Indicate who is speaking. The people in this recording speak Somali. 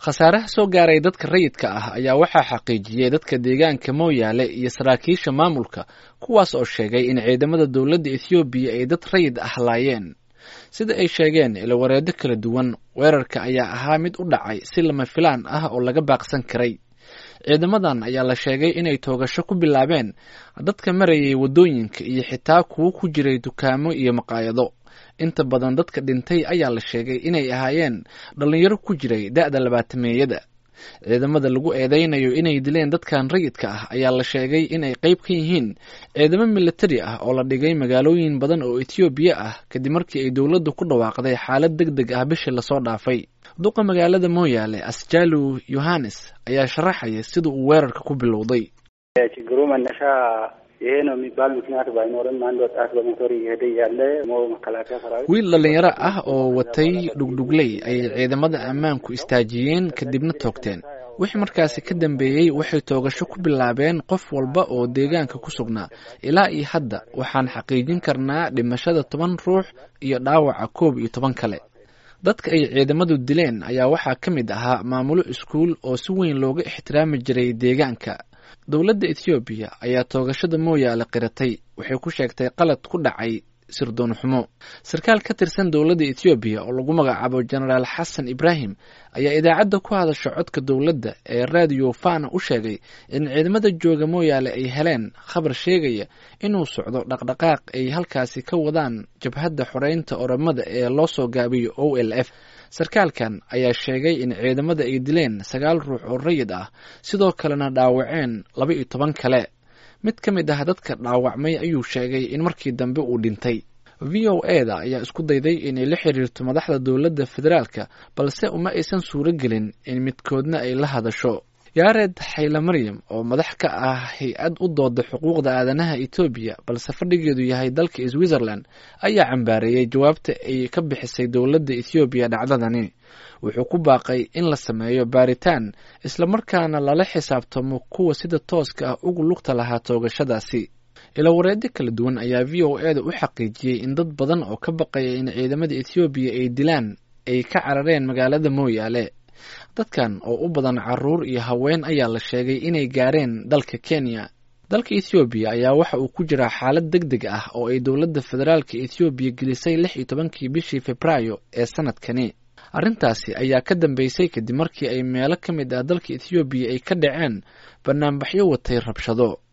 Speaker 1: khasaaraha soo gaaray dadka rayidka ah ayaa waxaa xaqiijiyey dadka deegaanka mooyaale iyo saraakiisha maamulka kuwaas oo sheegay in ciidamada dowladda ethoobiya ay dad rayid ah laayeen sida ay sheegeen ilawareedo kala duwan weerarka ayaa ahaa mid u dhacay si lama filaan ah oo laga baaqsan karay ciidamadan ayaa la sheegay inay toogasho ku bilaabeen dadka marayay waddooyinka iyo xitaa kuwo ku jiray dukaamo iyo maqaayado inta badan dadka dhintay ayaa la sheegay inay ahaayeen dhallinyaro ku jiray da'da labaatameeyada ciidamada lagu eedeynayo inay dileen dadkan rayidka ah ayaa la sheegay inay qayb ka yihiin ciidamo militari ah oo la dhigay magaalooyin badan oo ethoobiya ah kadib markii ay dowladdu ku dhawaaqday xaalad deg deg ah bishii lasoo dhaafay duqa magaalada mooyaale asjalu yohanes ayaa sharaxaya sida uu weerarka ku bilowday
Speaker 2: ችግሩ መነሻ ይሄ ነው የሚባል ምክንያት ባይኖርም አንድ ወጣት በሞቶር እየሄደ እያለ ሞ መከላከያ ሰራዊት
Speaker 1: wiil dhallinyaro ah oo watay dhugdhugley ayay ciidamada ammaanku istaajiyeen kadibna toogteen wixii markaasi ka dambeeyey waxay toogasho ku bilaabeen qof walba oo deegaanka ku sugnaa ilaa iyo hadda waxaan xaqiijin karnaa dhimashada toban ruux iyo dhaawaca koob iyo toban kale dadka ay ciidamadu dileen ayaa waxaa ka mid ahaa maamulo iskuul oo si weyn looga ixtiraami jiray deegaanka dowladda ethoobiya ayaa toogashada mooyaale qiratay waxay ku sheegtay qalad ku dhacay sirdoon xumo sarkaal ka tirsan dowladda ethoobiya oo lagu magacaabo jenaraal xasan ibraahim ayaa idaacadda ku hadasha codka dowladda ee radio fana u sheegay in ciidamada jooga mooyaale ay heleen khabar sheegaya inuu socdo dhaqdhaqaaq ay halkaasi ka wadaan jabhadda xoreynta oramada ee loo soo gaabiyo o l f sarkaalkan ayaa sheegay in ciidamada ay dileen sagaal ruux oo rayid ah sidoo kalena dhaawaceen laba iyo toban kale mid ka mid ah dadka dhaawacmay ayuu sheegay in markii dambe uu dhintay v o e da ayaa isku dayday inay la xiriirto madaxda dowladda federaalka balse uma aysan suuro gelin in midkoodna ay la hadasho yaared xayla maryam oo madax ka ah hay-ad u dooda xuquuqda aadanaha etoobiya balse fadhigeedu yahay dalka switzerland ayaa cambaareeyey jawaabta ay ka bixisay dowladda ethoobiya dhacdadani wuxuu ku baaqay in la sameeyo baaritaan islamarkaana lala xisaabtamo kuwa sida tooska ah ugu lugta lahaa toogashadaasi ilawareedyo kala duwan ayaa v o e da u xaqiijiyey in dad badan oo ka baqaya in ciidamada ethoobiya ay dilaan ay ka carareen magaalada mooyaale dadkan oo u badan caruur iyo haween ayaa la sheegay inay gaareen dalka kenya dalka ethoobiya ayaa waxa uu ku jiraa xaalad deg deg ah oo ay dowladda federaalka ethoobiya gelisay lix iyo tobankii bishii februaayo ee sanadkani arrintaasi ayaa ka dambeysay kadib markii ay meelo ka mid ah dalka ethoobiya ay ka dhaceen banaanbaxyo watay rabshado